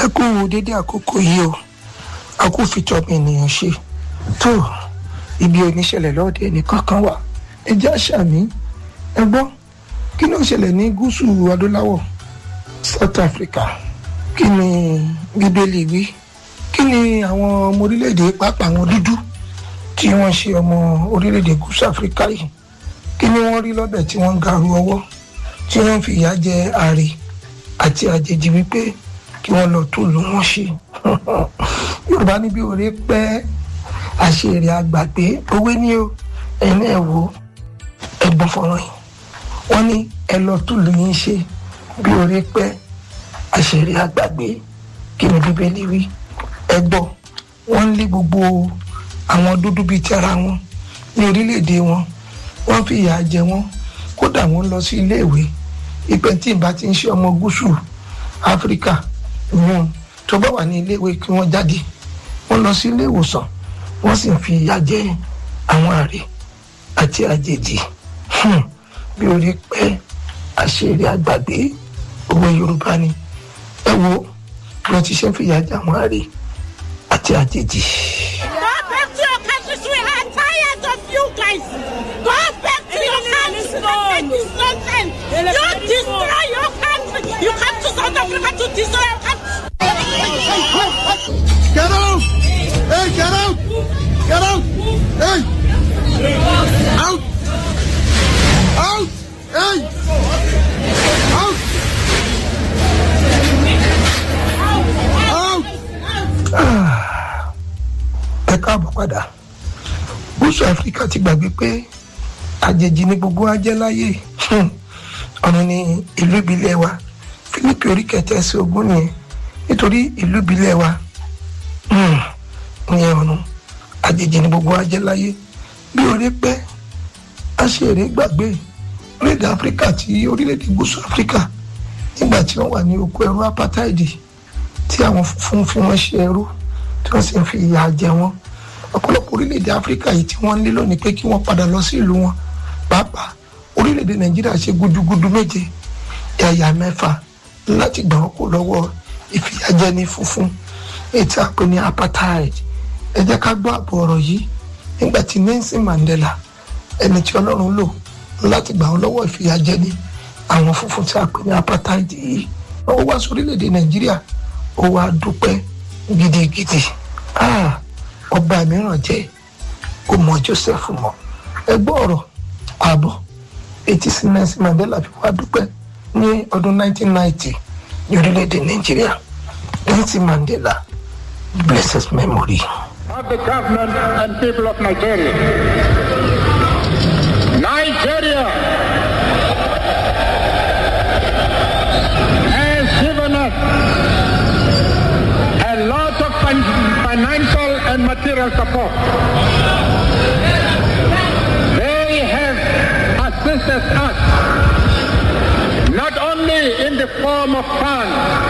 ẹ kú dédé àkókò yìí o a kú fi tọmọ ènìyàn ṣe tó ibi oníṣẹ̀lẹ̀ lọ́ọ̀dẹ ẹnìkan kan wà ẹ jẹ́ àṣàmì ẹ gbọ́ kí ló ń ṣẹlẹ̀ ní gúúsù adúláwọ̀ South Africa kí ni bíbélì wí kí ni àwọn ọmọ orílẹ̀-èdè pàápàá àwọn dúdú tí wọ́n ṣe ọmọ orílẹ̀-èdè gúúsù Africa yìí kí ni wọ́n rí lọ́bẹ̀ tí wọ́n ń garu ọwọ́ tí wọ́n fi ìyà jẹ àrè àti àjèjì wípé kí wọ́n lọ tún lù wọ́n ṣe yorùbá níbi òré pẹ́ àṣírí àgbàgbé owó ní o ẹ̀yin náà wò ẹ̀gbọ́n fọ̀rọ̀ yìí wọ́n ní ẹ lọ tún lù yín ṣe bí òré pẹ́ àṣírí àgbàgbé kí ni bíbélì wí ẹ gbọ́ wọ́n ń lé gbogbo àwọn dúdú bíi ti ara wọn ní orílẹ̀-èdè wọn wọ́n fi ìyà jẹ wọ́n kódà wọ́n lọ sí iléèwé ìpẹ́ tí ìbá ti ń ṣe ọmọ gúúsù áfíríkà wọn tó bá wà ní iléèwé kí wọ́n jáde wọ́n lọ sí ilé ìwòsàn wọ́n sì fi ìyà jẹ àwọn àrè àti àjèjì bí orí pẹ́ àṣírí àgbàgbé owó yorùbá ni ẹ wo bí wọ́n ti ṣe ń fi ìyà jẹ àwọn àrè àti àjèjì. Go back to your countries. We are tired of you guys. Go back to your countries. That is nonsense. You destroy your country. You come to South Africa to destroy your country. Get out! Hey, get out! Get out! Hey! Out! Out! Hey! Out! Out! ẹ káàbọ̀ padà gúúsù áfíríkà ti gbàgbé pé àjèjì ni gbogbo wa jẹ́ láyé Hmm. ọ̀run ni ìlú ìbílẹ̀ wa fílípì orí kẹtẹ sí ogún nìyẹn nítorí ìlú ìbílẹ̀ wa hmm, ìyẹn ọ̀run àjèjì ni gbogbo wa jẹ́ láyé bí orí pẹ́ aṣèré gbàgbé orílẹ̀-èdè áfíríkà tí orílẹ̀-èdè gúúsù áfíríkà nígbà tí wọ́n wà ní oko ẹrú apartheid tí àwọn funfun fi wọ́n ṣe ẹrú tí wọ́n sì ń fi ìyà jẹ wọ́n ọ̀pọ̀lọpọ̀ orílẹ̀-èdè áfíríkà yìí tí wọ́n ń lé lónìí pé kí wọ́n padà lọ sí ìlú wọn pàápàá orílẹ̀-èdè nàìjíríà ṣe gudugudu méje ẹ̀yà mẹ́fà láti gbà wọ́n kó lọ́wọ́ ìfìyàjẹni funfun ètò àpè ní apartheid ẹ jẹ́ ká gbọ́ àbọ̀ ọ̀rọ̀ yìí nígbà tí Nelson Mandela ẹni tí ọlọ́run lò láti gbà wọ́n lọ́wọ́ ìfìyàjẹni àwọn funfun tí a pè ní apartheid yìí ó wá sí orílẹ̀-èdè nàìjíríà ó wá dúpẹ́ gidigidi Ah, ọba mìíràn jẹ́ kó mọ Joseph mọ́ ẹ gbọ́ ọ̀rọ̀ ààbọ̀ etí sí Nelson Mandela fi wá dúpẹ́ ní ọdún 1990 ní orílẹ̀-èdè nàìjíríà Nelson Mandela blessed memory. of the government and people of Nigeria. Nigeria has given us a lot of fin- financial and material support. They have assisted us not only in the form of funds,